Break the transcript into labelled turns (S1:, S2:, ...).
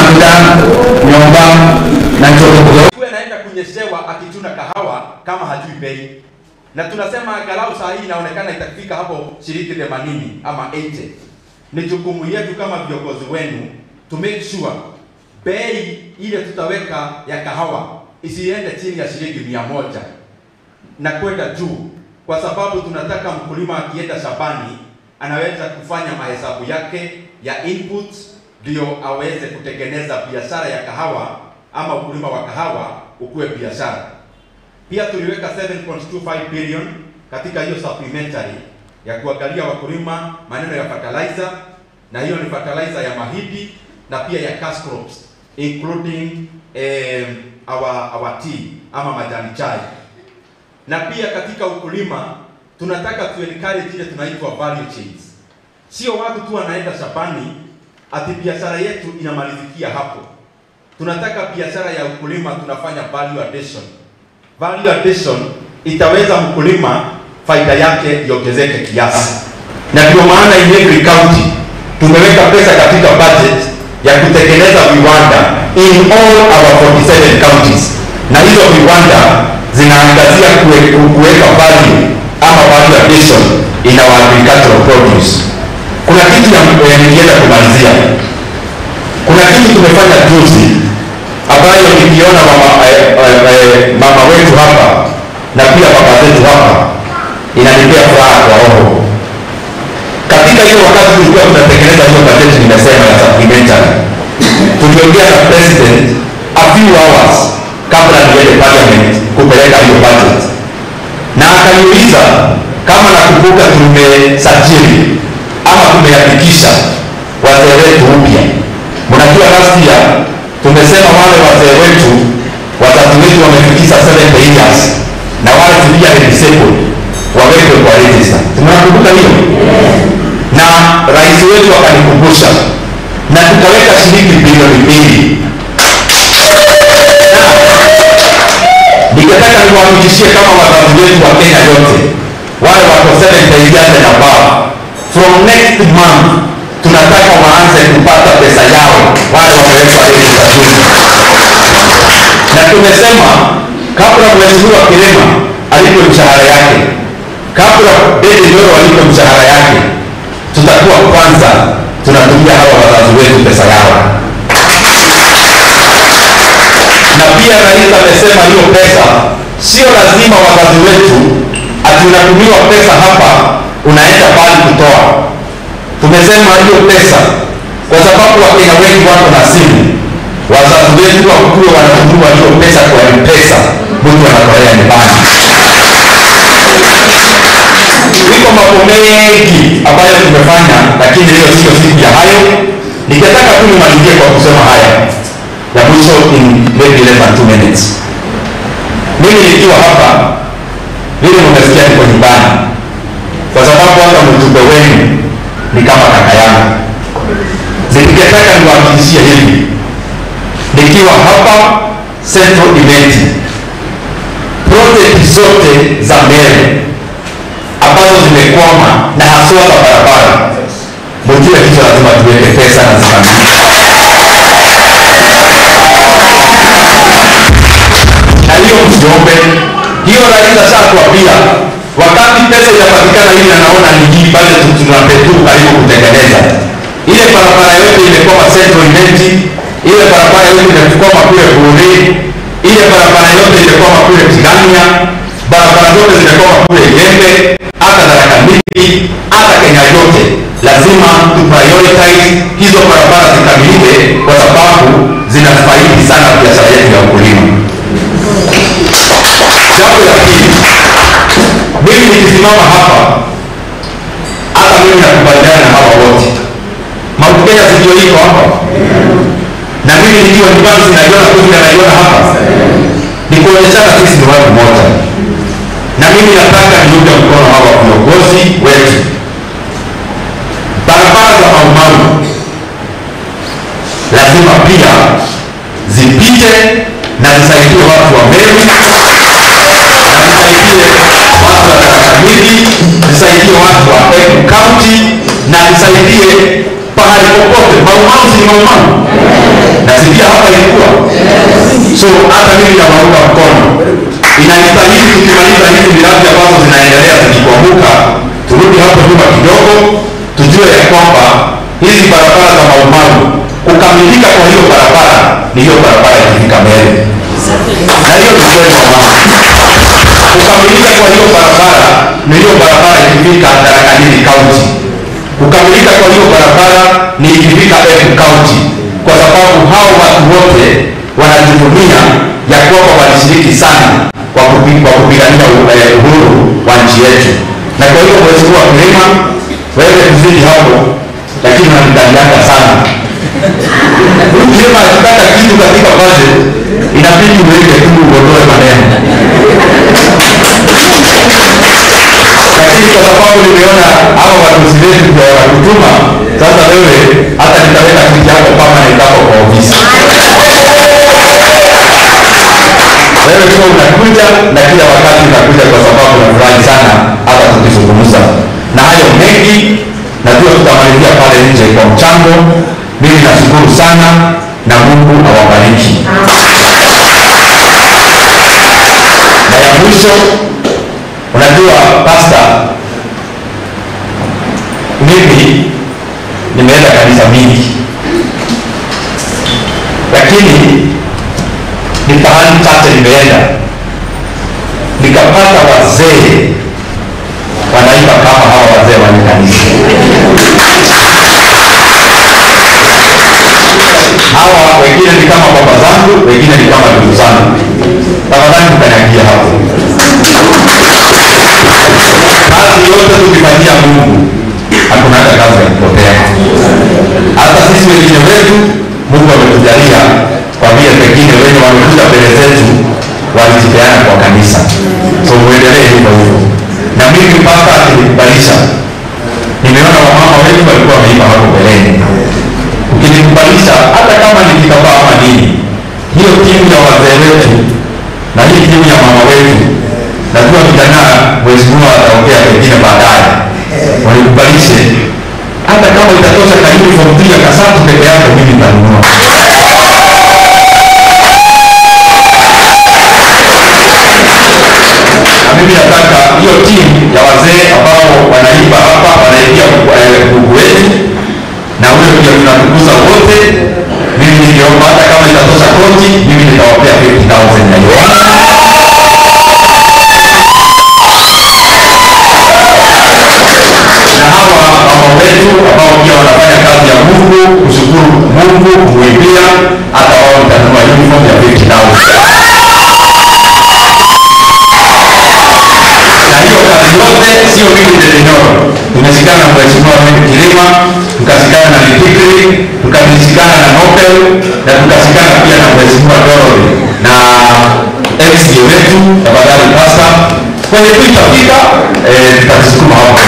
S1: mafuta nyumba na choto
S2: Kuwe anaenda kunyeshewa akichuna kahawa kama hajui bei, na tunasema angalau saa hii inaonekana itafika hapo shilingi 80 ama 80. Ni jukumu yetu kama viongozi wenu to make sure bei ile tutaweka ya kahawa isiende chini ya shilingi mia moja na kwenda juu, kwa sababu tunataka mkulima akienda shambani anaweza kufanya mahesabu yake ya inputs ndio aweze kutengeneza biashara ya kahawa ama ukulima wa kahawa ukuwe biashara. Pia tuliweka 7.25 billion katika hiyo supplementary ya kuangalia wakulima maneno ya fertilizer, na hiyo ni fertilizer ya mahindi na pia ya cash crops including um, our, our tea ama majani chai na pia katika ukulima tunataka tu encourage ile tunaitwa value chains. Sio watu tu wanaenda shambani ati biashara yetu inamalizikia hapo. Tunataka biashara ya ukulima tunafanya value addition. Value addition itaweza mkulima faida yake iongezeke kiasi, na ndio maana in every county tumeweka pesa katika budget ya kutengeneza viwanda in all our 47 counties, na hizo viwanda zinaangazia kue- kuweka value ama value addition in our agricultural produce. Kuna kitu ya eh, nikienda kumalizia, kuna kitu tumefanya juzi ambayo nikiona mama, eh, eh, eh, mama wetu hapa na pia baba zetu hapa inanipea furaha kwa roho. Katika hiyo wakati tulikuwa tunatengeneza hiyo bajeti nimesema ya supplementary, tuliongea na president a few hours kabla niende parliament kupeleka hiyo budget, na akaniuliza kama nakumbuka tumesajili ama tumeandikisha wazee wetu upya. Mnajua last year tumesema wale wazee wetu wazazi wetu wamefikisha 70 years na wale tulija disabled wawekwe kwa register. Tunakumbuka hiyo? Na rais wetu akanikumbusha na tukaweka shilingi bilioni mbili ningetaka niwahakikishie kama wazazi wetu wa Kenya yote wale wako 70 years and above, from next month tunataka waanze kupata pesa yao wale wamewekwa register juzi, na tumesema kabla mheshimiwa Kilema alipe mshahara yake, kabla Dede Nyoro alipe mshahara yake, tutakuwa kwanza tunatumia hawa wazazi wetu pesa yao na pia rais amesema hiyo pesa sio lazima wazazi wetu ati unatumiwa pesa hapa unaenda pale kutoa. Tumesema hiyo pesa kwa sababu wakenya wengi wako na simu, wazazi wetu wakuwe wanatuma hiyo pesa kwa mpesa, mtu anatolea nyumbani. Iko mambo mengi ambayo tumefanya, lakini hiyo sio siku ya hayo. Ningetaka tu nimalizie kwa kusema haya ya mwisho in maybe less than two minutes. Mimi nikiwa hapa vile mmesikia niko nyumbani, kwa sababu hata mjumbe wenu ni kama kaka yangu. Ningetaka niwahakikishie hivi, nikiwa hapa Central Event, project zote za mbele ambazo zimekwama na haswa za barabara, mjue hizo lazima tuweke pesa na zikamilike. na hiyo msiombe hiyo rais ashakwambia wakati pesa inapatikana ili anaona ni hii bado tunapetu karibu kutengeneza ile barabara yote imekwama Central Imenti ile barabara yote imekwama kule Buri ile barabara yote imekwama kule Tigania barabara zote zimekwama kule Gembe hata Tharaka Nithi hata Kenya yote lazima tu prioritize hizo barabara zikamilike kwa sababu zinafaidi sana biashara yetu ya ukulima jambo la pili mimi nikisimama hapa hata mimi nakubaliana na hawa wote Mount Kenya sijio iko hapa na mimi nikiwa nyumbani sinaiona tu vile naiona hapa ni kuonyeshana sisi ni watu moja na mimi nataka niunge mkono hawa viongozi wetu barabara za maumau lazima pia zipite na zisaidie watu wa Meru na zisaidie watu wa Tharaka Nithi, zisaidie watu wa Embu County na zisaidie pahali popote. Maumau si ni maumau,
S1: na sikia hapa ilikuwa so hata mimi nawaunga mkono inanistahili tukimaliza hizi miradi ambazo zinaendelea zikikuamuka turudi hapo nyuma kidogo tujue ya kwamba hizi barabara za maumaru kukamilika kwa hiyo barabara ni hiyo barabara ikifika mbele na hiyo ni kweli wa mama kukamilika kwa hiyo barabara ni hiyo barabara ikifika Tharaka-Nithi County. Kukamilika kwa hiyo barabara ni ikifika Embu County, kwa sababu hao watu wote wanajivunia ya kwamba walishiriki sana kwa kupi- kwa kupigania u- eh, uhuru wa nchi yetu. Na kwa hiyo mheshimiwa Kilima, wewe kuzidi hapo, lakini unanidaliaka sana huyu Kilima akitaka kitu katika budget inabidi uweke tu uondoe maneno lakini kwa sababu nimeona hawa watusi wetu ndio wanakutuma sasa wewe hata nitaweka kiti yako kama nitako kwa ofisi wewe tu unakuja na kila wakati unakuja kwa sababu nafurahi sana hata tukizungumza na hayo mengi najua tutamalizia pale nje kwa mchango mimi nashukuru sana na mungu awabariki na ya mwisho unajua pasta mimi nimeenda kanisa mingi lakini ni pahali chache nimeenda nikapata wazee wanaimba kama hawa wazee wa kanisa hawa wengine ni kama baba zangu wengine ni kama ndugu zangu tafadhali mkanyagia hapo kazi yote tukifanyia mungu hakunaga kazi ya kupotea hata sisi wengine wetu mungu ametujalia kwa vile pengine wenye wamekuja mbele zetu walijipeana kwa kanisa so muendelee hivyo hivyo na mimi mpaka akinikubalisha nimeona wamama wengi walikuwa wameimba hapo mbeleni ukinikubalisha hata kama ni kitambaa ama nini hiyo timu ya wazee wetu na hii timu ya mama wetu najua vijana mheshimiwa ataongea pengine baadaye wanikubalishe hata kama itatosha ka uniform tu ya kasatu peke yake mimi nitanunua na mimi nataka hiyo timu ya wazee ambao wanaimba hapa wanaimbia Mungu wetu na huyo ndio tunatukuza wote mimi ningeomba hata kama itatosha koti mimi nitawapea 50000 na hiyo na hawa mama wetu ambao pia wanafanya kazi ya Mungu, kushukuru Mungu, kumwimbia, hata wao nitanunua uniform ya 50000 na hiyo kazi yote sio mimi Dedenoro, tumeshikana na mheshimiwa wetu Kilima, tukashikana na Litikri, tukashikana na Nobel na tukashikana pia na mheshimiwa Dorothy na MCA wetu tafadhali pasta kwenye tu itafika eh, tutasukuma hapo